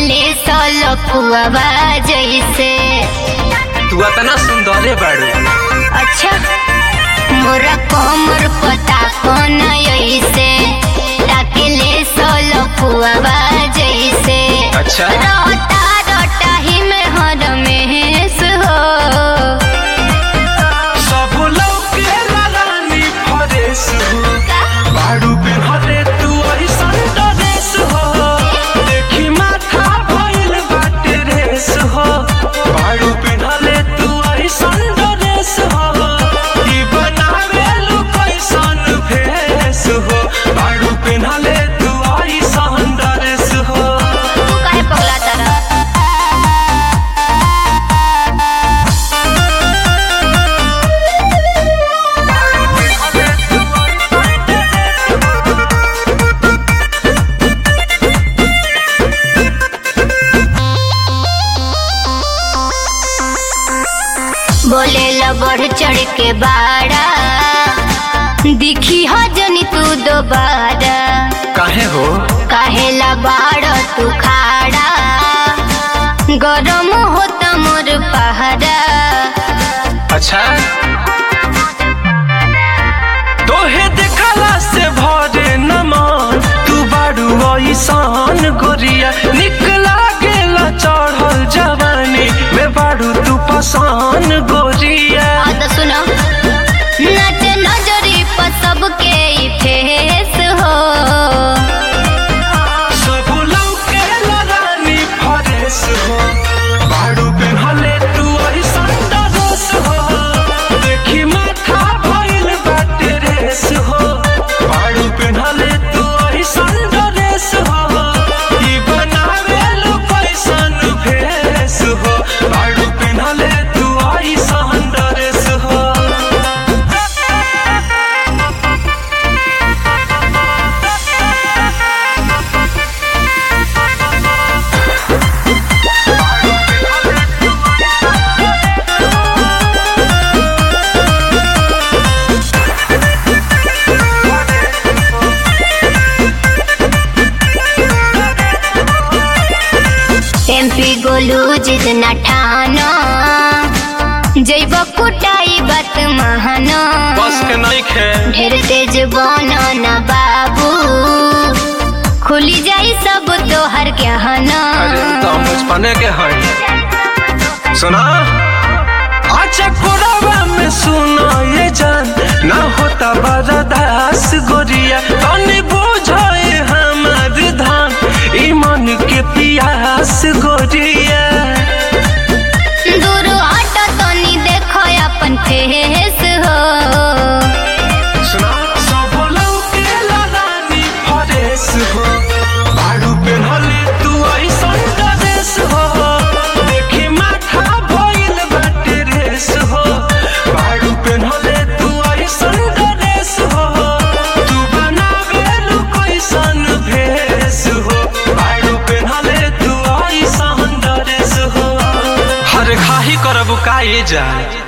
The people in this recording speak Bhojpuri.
ताकेले सलकुआवा जैसे तू इतना सुंदरे बाड़ू अच्छा मोरा कमर पता कौन ऐसे ताकेले सलकुआवा जैसे अच्छा रोता रोता ही में हर में हो सब लौके रानी फरेस हो बाड़ू पे हरे तू ऐसन डरेस हो देखी माथा भइल बाटे रेस हो बाड़ू पे हले तू ऐसन डरेस हो ई बनावे लू कैसन भेस हो बाड़ू पे हले तू ऐसन डरेस हो तू काहे पगला तारा बोले ला बढ़ चढ़ के बाड़ा दिखी हो जनी तू दोबारा काहे हो काहेला बाड़ा तू खाड़ा गरम होता मोर पहाड़ा अच्छा तोहे देखला से भरे नमन तू बाड़ू ऐसान गोरिया निक लागेला चढ़ल जवानी में बाड़ू तू पसान गोरिया आ तो सुनो नच नजरी पर सबके ई फेस हो सब लौके रानी फरेस हो बाड़ू पे हले तू ऐसान डरेस हो देखी माथा भइल बाटे रेस हो बाड़ू पे हले तू ऐसान डरेस हो ई बनावे लो कैसन भेस हो बाड़ू पे हले तू ऐसान डरेस हो एमपी गोलू जितना ठानो जैब कुटाई बात महानो बस के नहीं खे ढेर तेज बनो न बाबू खुली जाई सब तोहर गहना अरे तो हम बचपने के हैं सुना अच्छा कोरावा में सुना ये जान ना होता बर्दास गोरिया तनी बुझाए हमार धान ई मन के पियास गोरिया दूर हट तनी देखो अपन फेस हो सुना सब लौके रानी फरेस हो बाड़ू पे हले तू ऐसन डरेस हो देखी माथा भइल बाटे रेस हो बाड़ू पे हले तू ऐसन डरेस हो तू बनावे लू कैसन भेस हो बाड़ू पे हले तू ऐसन डरेस हो हर खाही करब काए जाए